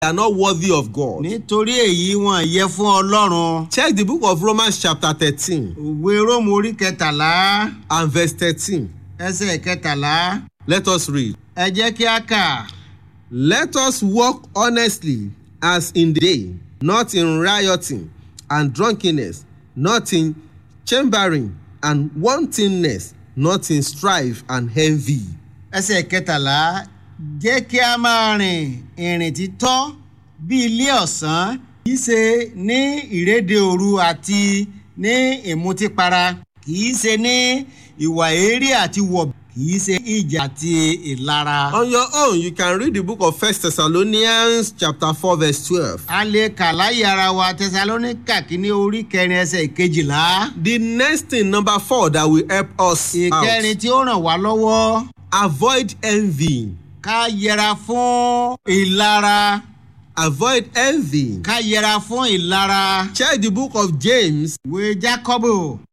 are not worthy of God. nítorí èyí wọn yẹ fún ọlọ́run. Check the book of Romans chapter thirteen òwe róòmù orí kẹtàlá and verse thirteen. ẹsẹ̀ kẹtàlá Let us read. ẹ jẹ́ kí a kà. Let us walk honestly as in the day, not in rioting and drunkenness, not in chambering and wantonness, not in strife and envy. ẹsẹ̀ kẹtàlá jẹ́ kí a máa rìn ìrìn títọ́ bí ilé ọ̀sán kì í ṣe ní ìrédè òru àti ní ìmutípara kì í ṣe ní ìwà èérí àti wọ̀ kì í ṣe ìjà àti ìlara. On your own, you can read the book of First Thessalonians chapter four verse twelve. a lè kà láyé ara wa tẹsalóníkà kínní orí kẹrin ẹsẹ̀ ìkejìlá. The next thing, number four, that will help us ìkẹrin out. tí ó ràn wá lọ́wọ́ Avoid envy. ká yẹra fún ìlara Avoid envy. ká yẹra fún ìlara. Check the book of James ìwé jákọ́bù